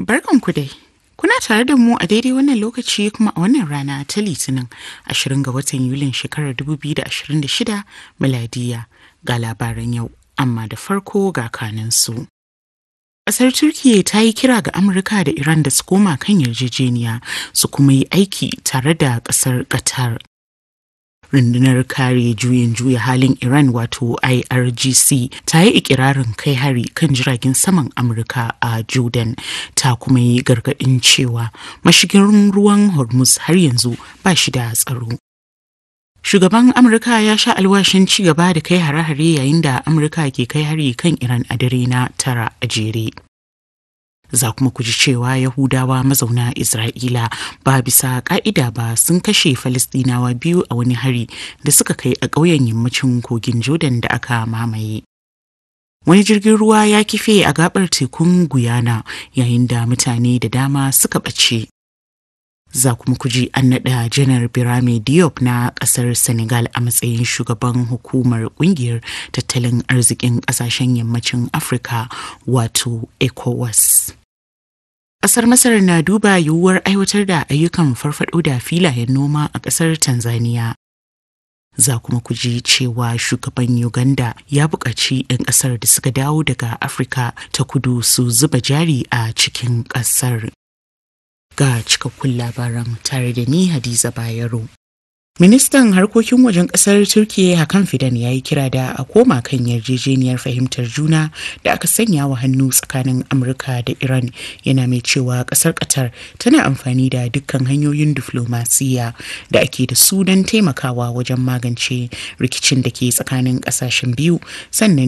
Barkanku dai. Kuna tare da mu a daidai wannan lokaci kuma a wannan rana ta Litinin 20 ga watan Yulin shekarar 2026 miladiya ga labaran yau, amma da farko ga kanansu. Ƙasar Turkiyya ta yi kira ga Amurka da Iran da su koma kan yarjejeniya su kuma yi aiki tare da ƙasar Qatar. rundunar kare juyin juya halin iran wato irgc ta yi ikirarin kai hari kan jiragen saman amurka a jordan ta kuma yi gargadin cewa mashigin ruwan hormuz har yanzu ba shi da tsaro shugaban amurka ya sha alwashin ci gaba da kai hare-hare yayin da amurka ke kai hari kan iran a dare na tara a jere za kuma ku ji cewa Yahudawa mazauna Isra'ila ba bisa ka'ida ba sun kashe Falistinawa biyu a wani hari da suka kai a ƙauyen yammacin kogin Jordan da aka mamaye. Wani jirgin ruwa ya kife a gabar tekun Guyana yayin da mutane da dama suka ɓace. Za kuma ku ji an naɗa janar Birame Diop na ƙasar Senegal a matsayin shugaban hukumar ƙungiyar tattalin arzikin ƙasashen yammacin Afirka wato ECOWAS. Ƙasar Masar na duba yiwuwar aiwatar da ayyukan farfaɗo da filayen noma a ƙasar Tanzania. Za kuma ku ji cewa shugaban Uganda ya buƙaci 'yan ƙasar da suka dawo daga Afirka ta kudu su zuba jari a cikin ƙasar. Ga cikakkun labaran tare da ni Hadiza Bayero. Ministan harkokin wajen kasar Turkiyya Hakan Fidan ya yi kira da a koma kan yarjejeniyar fahimtar juna da aka sanya wa hannu tsakanin Amurka da Iran yana mai cewa kasar Qatar tana amfani da dukkan hanyoyin diflomasiya da ake da su don taimakawa wajen magance rikicin da ke tsakanin kasashen biyu sannan